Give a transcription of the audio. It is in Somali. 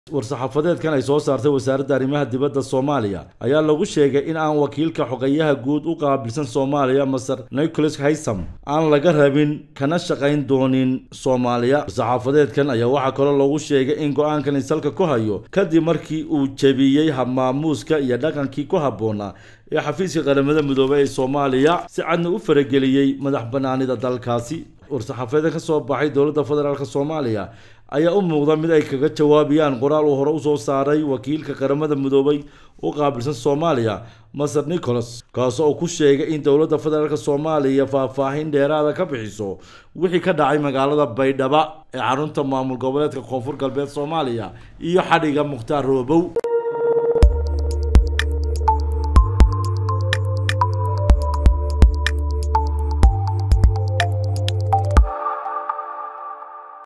war-saxaafadeedkan ay soo saartay wasaaradda arrimaha dibadda soomaaliya ayaa lagu sheegay in aan wakiilka xogeyaha guud u qaabilsan soomaaliya maser nicholas haysam aan laga rabin kana shaqayn doonin soomaaliya war-saxaafadeedkan ayaa waxaa kaloo lagu sheegay in go-aankan isalka ku hayo kadib markii uu jebiyey habmaamuuska iyo dhaqankii ku habboonaa ee xafiiska qaramada midoobey ee soomaaliya si cadna u farageliyey madax banaanida dalkaasi war-saxaafadeed ka soo baxay dowladda federaalk soomaaliya ayaa u muuqda mid ay kaga jawaabayaan qoraal uu hore usoo saaray wakiilka qaramada midoobay u qaabilsan soomaaliya maser nicholas kaasoo uu ku sheegay in dowladda federaalk soomaaliya faahfaahin dheeraada ka bixiso wixii ka dhacay magaalada baydhaba ee xarunta maamul goboleedka koonfur galbeed soomaaliya iyo xadhiga mukhtaar roobow